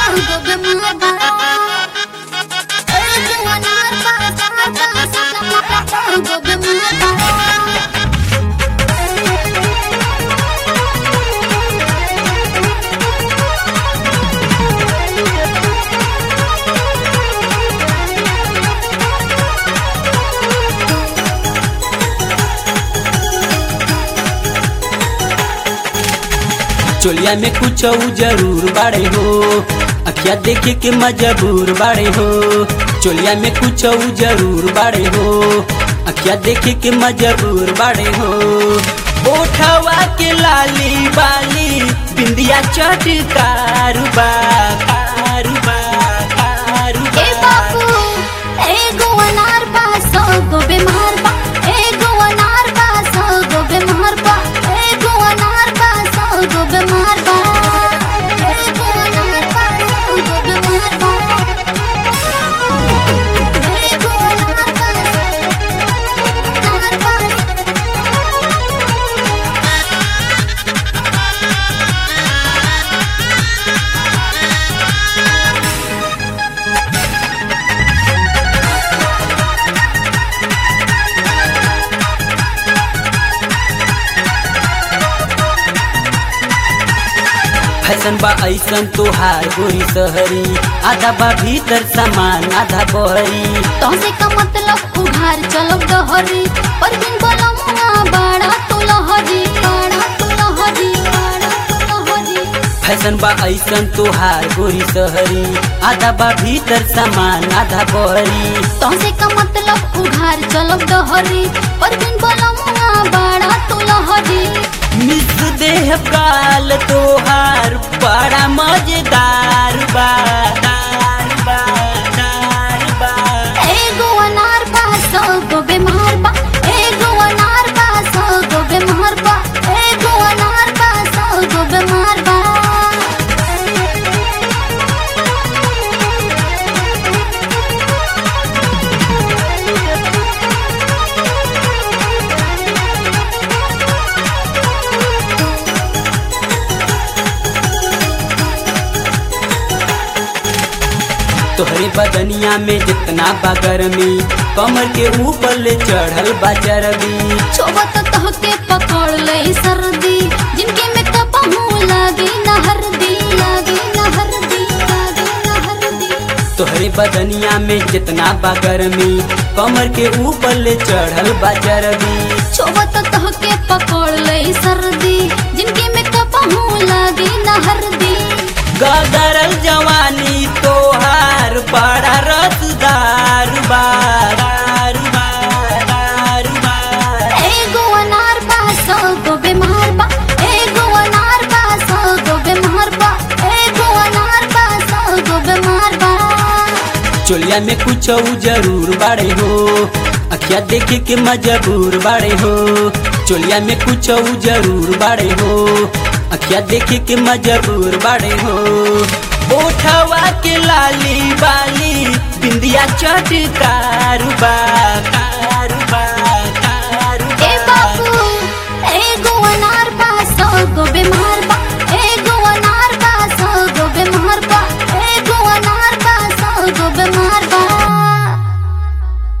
चोलिया में कुछ जरूर बाड़े हो अखिया देखे के मजबूर बाड़े हो चोलिया में कुछ जरूर बाड़े हो अखिया देखे के मजबूर बाड़े हो ओठवा के लाली बाली बिंदिया चटकारुबा कारुबा कारुबा ए बाबू एगो अनार बा सौ गो बीमार बा एगो अनार बा सौ गो बीमार बा एगो अनार बा सौ गो बीमार बा एगो अनार बा सौ गो बीमार बा एगो अनार बा बीमार बा फैशन बा ऐसन तोहार गोरी सहरी आधा बा भीतर सामान आधा बहरी तोसे का मतलब उघार चलो डहरी पर दिन बोलमुआ बाड़ा तू लहरी बाड़ा तू लहरी बाड़ा तू लहरी फैशन बा ऐसन तोहार गोरी सहरी आधा बा भीतर सामान आधा बहरी तोसे का मतलब उघार चलो डहरी पर दिन बोलमुआ बाड़ा तू लहरी मिस देह काल तोहार बड़ा मजेदार बा दार बा दार बा एगो अनार बा सौ गो बीमार बा एगो अनार बा सौ गो बीमार बा एगो अनार बा सौ गो बीमार बा तोहरे बदनिया में जितना बा गर्मी कमर के ऊपर ले चढ़ल बा चरबी छोबत तहके पकड़ ले सर्दी जिनके में कपहू लागी न हरदी लागी न हरदी लागी न हरदी तोहरे बदनिया में जितना बा गर्मी कमर के ऊपर ले चढ़ल बा चरबी छोबत तहके पकड़ ले सर्दी जिनके में कपहू लागी न हरदी गदरल जवानी तोहार बड़ा रसदार बा दार बा, दार बा। एगो अनार बा सौ गो बीमार बा एगो अनार बा सौ गो बीमार बा एगो अनार बा सौ गो बीमार बा चोलिया में कुछ जरूर बाड़े हो अखिया देखे के मजबूर बाड़े हो चोलिया में कुछ जरूर बाड़े हो अखिया देखे के मजबूर बाड़े हो ओठवा के लाली बाली बिंदिया चटकार बा